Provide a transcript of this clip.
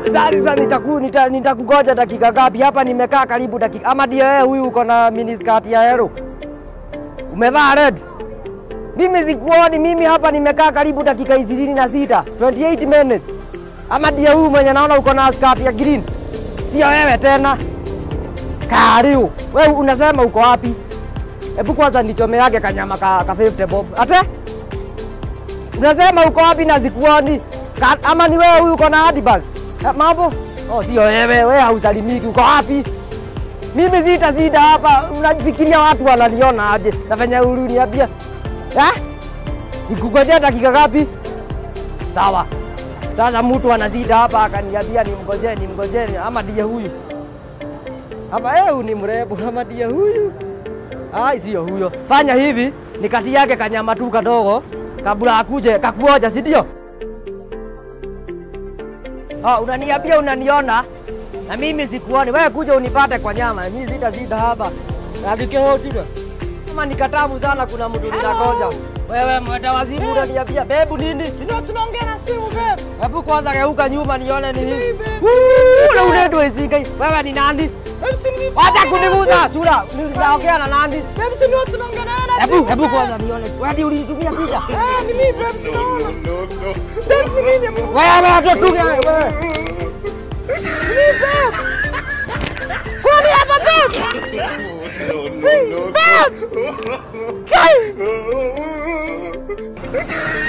Sasa nitaku nita, nitakugoja dakika ngapi hapa? Nimekaa karibu dakika ama ndio wewe huyu uko na miniskirt ya yellow umevaa red? Mimi sikuoni, mimi hapa nimekaa karibu dakika ishirini na sita 28 minutes. Ama ndio huyu mwenye naona uko na skirt ya green? Sio wewe tena. Kariu, wewe unasema uko wapi? Hebu kwanza nichomeage kanyama ka, ka 50 bob. Ate? Unasema uko wapi na sikuoni? Ka, ama ni wewe huyu uko na handbag? Eh, mambo? Oh, sio wewe, wewe hausalimiki. Uko wapi? Mimi sita sita hapa, unafikiria watu wananiona aje? Na venye uliniambia. Eh? Nikungojea dakika ngapi? Sawa. Sasa mtu anazida hapa akaniambia nimngojee nimngojee ama ndiye huyu. Hapa eh, ni mrembo ama ndiye huyu? Ai, sio huyo. Fanya hivi, nikati yake kanyama tu kadogo kabla akuje kakuoja, si ndio? Ah, unaniambia unaniona na mimi sikuoni. Wewe kuja unipate kwa nyama, mimi zita zita hapa. Akikehotika kama ni katamu sana, kuna mtu ninagoja. Wewe mwenda wazimu unaniambia bebu nini? Ndio tunaongea na simu babe. Hebu kwanza geuka nyuma nione ni hivi. Babe. Ule unaitwa isinga. Wewe ni nani? Babe si ni. Wacha kuniguza sura. Ninaongea na nani? Babe si ndio tunaongea naye na Hebu simu, hebu babe. kwanza nione. Wewe ulinitumia picha. Eh, ni mimi babe si naona. Babe ni mimi. babe. Wewe hata tu wewe. Kwani hapa babe? Babe. Kai.